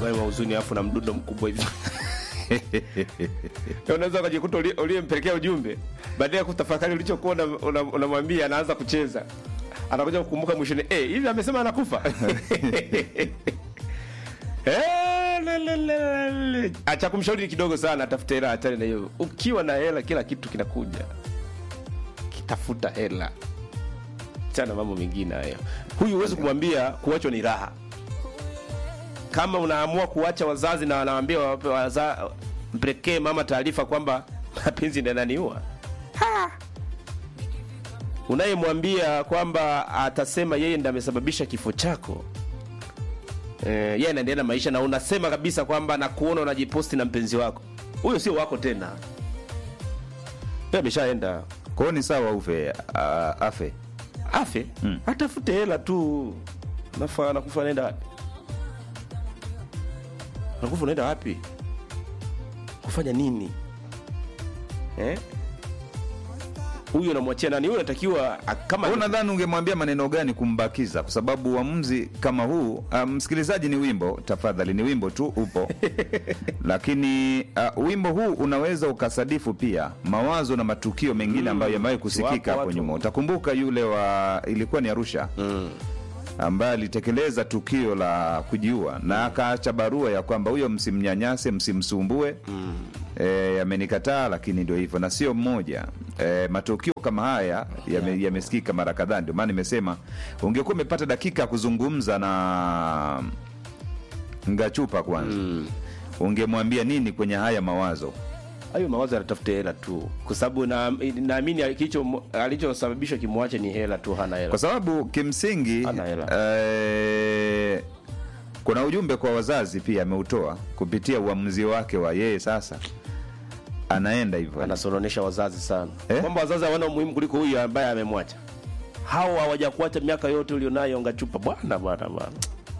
hayo mahuzuni alafu na mdundo mkubwa hivi Ya unaweza ukajikuta ulie- uliyempelekea ujumbe baada ya kutafakari ulichokuwa unamwambia una, una unamwambia, anaanza kucheza anakuja kukumbuka mwishoni eh, hivi amesema anakufa Eh, le, le, le, le. acha kumshauri ni kidogo sana atafute hela achane na hiyo ukiwa na hela kila kitu kinakuja kitafuta hela chana mambo mengine hayo huyu huwezi kumwambia kuachwa ni raha kama unaamua kuacha wazazi na wanawambia wape waza, mpelekee mama taarifa kwamba mapenzi ndio yananiua Ha! unayemwambia kwamba atasema yeye ndiye amesababisha kifo chako eh, yeye anaendelea na maisha na unasema kabisa kwamba nakuona unajiposti na mpenzi wako huyo sio wako tena yeye ameshaenda Kwa hiyo ni sawa ufe uh, afe afe Mm. atafute hela tu nafa nakufa naenda wapi nakufa unaenda wapi kufanya nini eh? huyu unamwachia nani huyu anatakiwa a- kama Wewe nadhani ungemwambia maneno gani kumbakiza? Kwa sababu uamuzi kama huu uh, msikilizaji, ni wimbo tafadhali, ni wimbo tu upo lakini uh, wimbo huu unaweza ukasadifu pia mawazo na matukio mengine ambayo yamewahi kusikika Wapo hapo watu. nyuma. Utakumbuka yule wa ilikuwa ni Arusha mm. ambaye alitekeleza tukio la kujiua na akaacha barua ya kwamba huyo msimnyanyase, msimsumbue Mm. e, amenikataa, lakini ndio hivyo, na sio mmoja. E, matukio kama haya yame- yamesikika mara kadhaa. Ndio maana nimesema ungekuwa umepata dakika ya kuzungumza na Ngachupa kwanza, Mm. ungemwambia nini kwenye haya mawazo? hayo mawazo yanatafuta hela tu kwa sababu na- naamini alicho- alichosababisha kimwache ni hela tu hana hela kwa sababu kimsingi Hana hela. eh, kuna ujumbe kwa wazazi pia ameutoa kupitia uamuzi wake wa yeye sasa anaenda hivyo anasolonesha wazazi sana Eh? kwamba wazazi hawana umuhimu kuliko huyu ambaye amemwacha hao hawajakuacha miaka yote ulionayo ngachupa bwana bwana bwana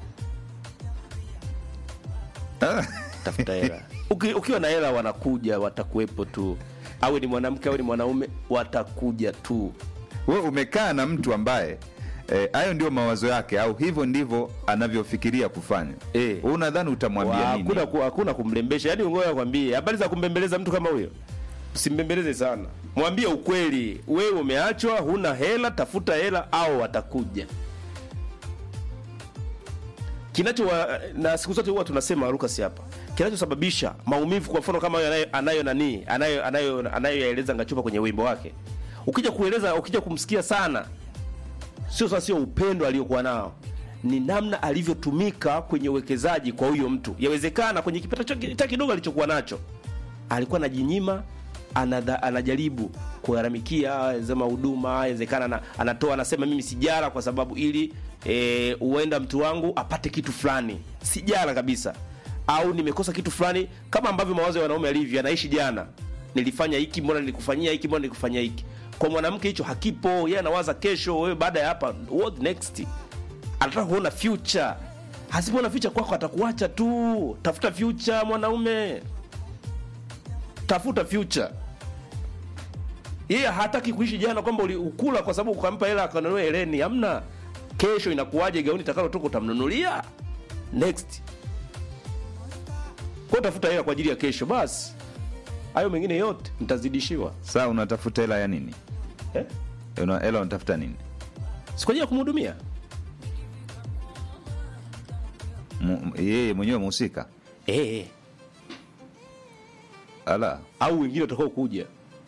Ah, tafuta hela Uki, ukiwa na hela wanakuja watakuwepo tu awe ni mwanamke awe ni mwanaume watakuja tu wewe umekaa na mtu ambaye eh, hayo ndio mawazo yake au hivyo ndivyo anavyofikiria kufanya Eh. Wewe unadhani utamwambia Wa- nini hakuna ku- hakuna kumlembesha yaani ngoja kwambie habari za kumbembeleza mtu kama huyo usimbembeleze sana mwambie ukweli wewe umeachwa huna hela tafuta hela au watakuja kinacho wa, na siku zote huwa tunasema Lucas hapa kinachosababisha maumivu kwa mfano kama hayo anayo anayo nani anayo anayo anayoyaeleza Ngachupa kwenye wimbo wake ukija kueleza ukija kumsikia sana sio sasa sio upendo aliokuwa nao ni namna alivyotumika kwenye uwekezaji kwa huyo mtu yawezekana kwenye kipato chake cha kidogo alichokuwa nacho alikuwa anajinyima anadha, anajaribu kugharamikia zema huduma yawezekana ana- anatoa anasema mimi sijara kwa sababu ili e, huenda mtu wangu apate kitu fulani sijara kabisa au nimekosa kitu fulani kama ambavyo mawazo ya wanaume alivyo anaishi jana nilifanya hiki mbona nilikufanyia hiki mbona nilikufanyia hiki kwa mwanamke hicho hakipo yeye anawaza kesho wewe baada ya hapa what next anataka kuona future hasipoona future kwako atakuacha tu tafuta future mwanaume tafuta future yeye hataki kuishi jana kwamba ulikula kwa sababu ukampa hela akanunua heleni hamna kesho inakuwaje gauni takalotoka utamnunulia next kwa tafuta hela kwa ajili ya kesho basi hayo mengine yote mtazidishiwa saa unatafuta hela ya nini eh? Una- hela unatafuta nini si kwa ajili ya kumhudumia Mu- yeye mwenyewe mhusika eh. ala au wengine watakao kuja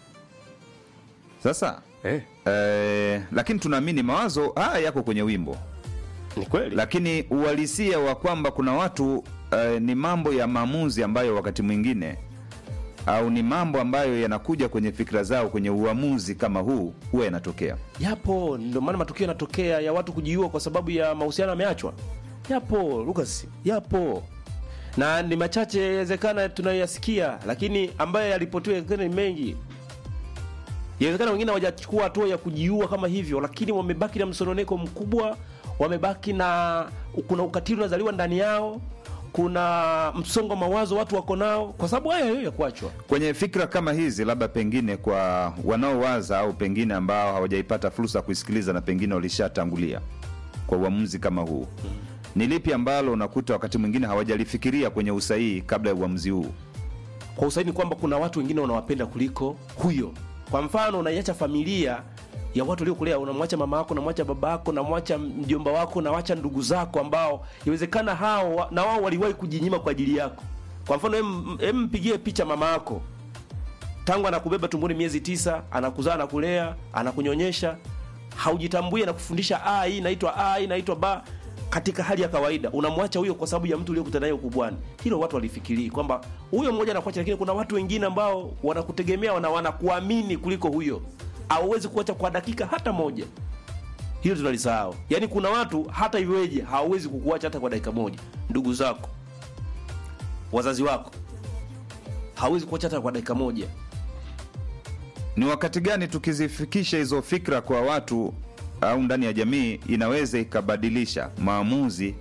sasa eh. eh, lakini tunaamini mawazo haya yako kwenye wimbo ni kweli lakini uhalisia wa kwamba kuna watu eh, ni mambo ya maamuzi ambayo wakati mwingine au ni mambo ambayo yanakuja kwenye fikra zao kwenye uamuzi kama huu huwa yanatokea yapo ndio maana matukio yanatokea ya watu kujiua kwa sababu ya mahusiano yameachwa yapo Lucas yapo na ni machache yawezekana tunayoyasikia lakini ambayo yalipotiwa yawezekana ni mengi yawezekana wengine hawajachukua hatua ya kujiua kama hivyo lakini wamebaki na msononeko mkubwa wamebaki na kuna ukatili unazaliwa ndani yao kuna msongo wa mawazo watu wako nao kwa sababu haya hiyo ya kuachwa kwenye fikra kama hizi labda pengine kwa wanaowaza au pengine ambao hawajaipata fursa ya kuisikiliza na pengine walishatangulia kwa uamuzi kama huu ni lipi ambalo unakuta wakati mwingine hawajalifikiria kwenye usahihi kabla ya uamuzi huu kwa usaini kwamba kuna watu wengine unawapenda kuliko huyo kwa mfano unaiacha familia ya watu waliokulea unamwacha mama yako unamwacha baba yako unamwacha mjomba wako unawacha ndugu zako ambao iwezekana hao wa- na wao waliwahi kujinyima kwa ajili yako kwa mfano em- em mpigie picha mama yako tangu anakubeba tumboni miezi tisa anakuzaa anakulea anakunyonyesha haujitambui anakufundisha a hii inaitwa a hii inaitwa ba katika hali ya kawaida unamwacha huyo kwa sababu ya mtu uliyokutana naye ukubwani hilo watu walifikirii kwamba huyo mmoja anakuacha lakini kuna watu wengine ambao wanakutegemea na wanakuamini kuliko huyo hauwezi kuacha kwa dakika hata moja hilo tunalisahau yaani kuna watu hata iweje hawawezi kukuacha hata kwa dakika moja ndugu zako wazazi wako hawezi kuacha hata kwa dakika moja ni wakati gani tukizifikisha hizo fikra kwa watu au ndani ya jamii inaweza ikabadilisha maamuzi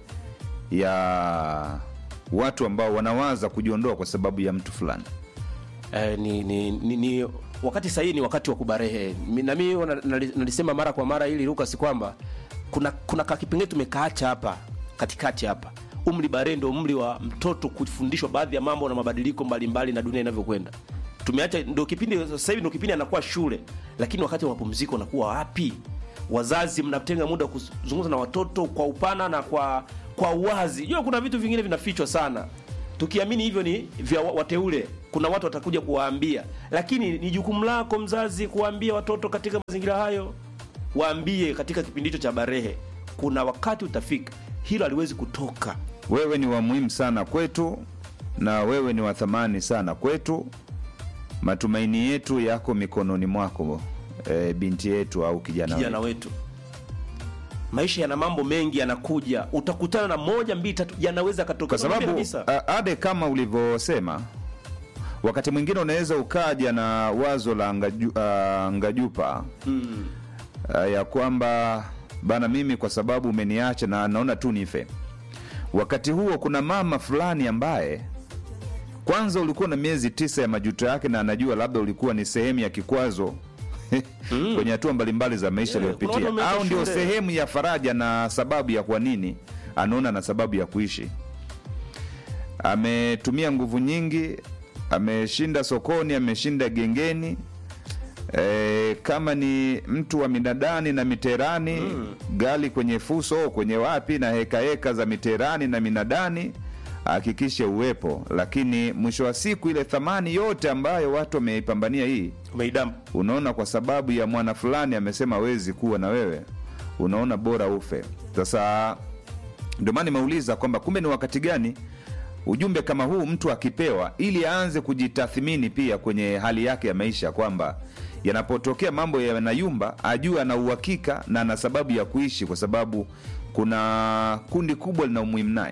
ya watu ambao wanawaza kujiondoa kwa sababu ya mtu fulani eh, ni, ni, ni, ni wakati sahihi ni wakati wa kubarehe Mi- na mimi wana- nali- nalisema mara kwa mara ili Lucas kwamba kuna kuna kakipengele tumekaacha hapa katikati hapa umri barehe ndio umri wa mtoto kufundishwa baadhi ya mambo na mabadiliko mbalimbali na dunia inavyokwenda tumeacha ndio kipindi sasa hivi ndio kipindi anakuwa shule lakini wakati wa mapumziko anakuwa wapi wazazi mnatenga muda wa kuzungumza na watoto kwa upana na kwa kwa uwazi jua kuna vitu vingine vinafichwa sana tukiamini hivyo ni vya wa- wateule kuna watu watakuja kuwaambia lakini ni jukumu lako mzazi kuwaambia watoto katika mazingira hayo waambie katika kipindi hicho cha barehe kuna wakati utafika hilo haliwezi kutoka wewe ni wa muhimu sana kwetu na wewe ni wa thamani sana kwetu matumaini yetu yako mikononi mwako e, binti yetu au kijana, kijana wetu. wetu maisha yana mambo mengi yanakuja utakutana na moja mbili tatu yanaweza katoka kwa sababu kabisa a- ade kama ulivyosema wakati mwingine unaweza ukaja na wazo la ngaju, uh, ngajupa mm. uh, ya kwamba bana mimi kwa sababu umeniacha na naona tu nife wakati huo kuna mama fulani ambaye kwanza ulikuwa na miezi tisa ya majuto yake na anajua labda ulikuwa ni sehemu ya kikwazo kwenye hatua mbalimbali za maisha Yeah, kuna aliyopitia watu wameacha au ndio shule. sehemu ya faraja na sababu ya kwa nini anaona na sababu ya kuishi ametumia nguvu nyingi ameshinda sokoni ameshinda gengeni e, kama ni mtu wa minadani na miterani mm. gali kwenye fuso kwenye wapi na hekaheka za miterani na minadani ahakikishe uwepo lakini mwisho wa siku ile thamani yote ambayo watu wameipambania hii umeidam unaona kwa sababu ya mwana fulani amesema wezi kuwa na wewe unaona bora ufe sasa ndio maana nimeuliza kwamba kumbe ni wakati gani ujumbe kama huu mtu akipewa ili aanze kujitathmini pia kwenye hali yake ya maisha kwamba yanapotokea mambo yanayumba ajue ana uhakika na ana sababu ya kuishi kwa sababu kuna kundi kubwa lina umuhimu naye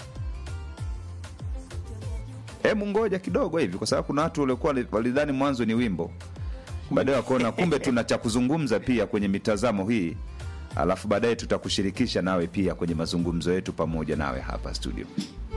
hebu ngoja kidogo hivi kwa sababu kuna watu waliokuwa walidhani mwanzo ni wimbo baadaye wakaona kumbe tuna cha kuzungumza pia kwenye mitazamo hii alafu baadaye tutakushirikisha nawe pia kwenye mazungumzo yetu pamoja nawe hapa studio